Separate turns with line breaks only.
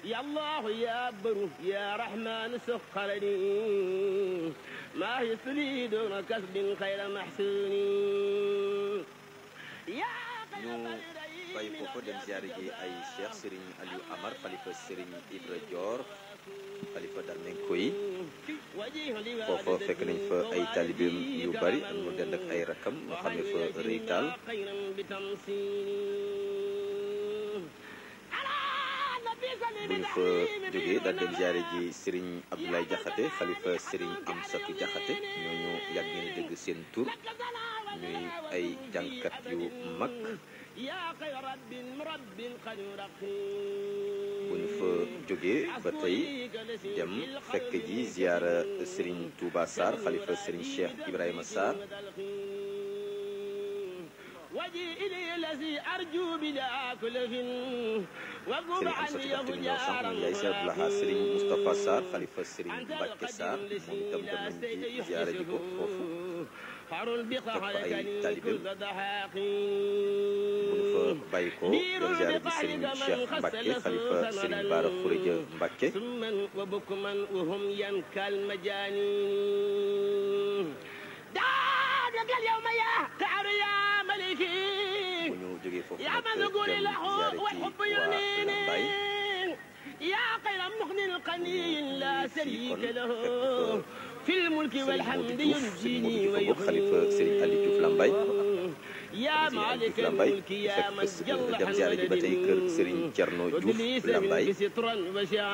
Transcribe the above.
يا الله يا بر يا رحمن سخر لي ما يسري دون كسب خير محسون يا
ñu bàyyi foofu dem ziare ji ay cheikh Serigne Aliou Amar xalifa Serigne Ibra Dior xalifa Darmenko yi foofa fekk nañ fa ay talibeem yu bari ak mu dend ak ay rakam ñu xam ne fa rëy taal bu ñu fa jógee daal dem ziare ji Serigne Abdoulaye Diakhaté xalifa Serigne Amsatou Diakhaté ñooñu yàgg ngeen a dégg seen tur ñuy ay jàngkat yu mag bu ñu fa jógee ba tey dem fekk ji ziara Serigne Touba Sarr xalifa Serigne Cheikh Ibrahima Sarr Serigne Amsatou Diakhaté mi ñëw sànq moom yaay Cheikh Abdoulaha Serigne Moustapha Sarr xalifa Serigne Mbacke Sarr moom itam dem nañ ci ziara ji ko foofu fekk fa ay talibeem bu ñu fa bàyyi ko dem ziara ji Serigne Cheikh Mbacke xalifa Serigne Bara Khourédia Mbacke bu ñu jógee foofu nag dem ziara ji waa Lambaye
يا خير مغن قني لا شريك له في الملك
Serigne
والحمد
Modou Diouf Serigne
ينجيني
Modou Diouf bokk xalifa Serigne Aliou Diouf Lambaye
يا مالك الملك يا من جل
dem ziara ji ba tey kër Serigne Thierno Diouf Lambaye
سترا وشعا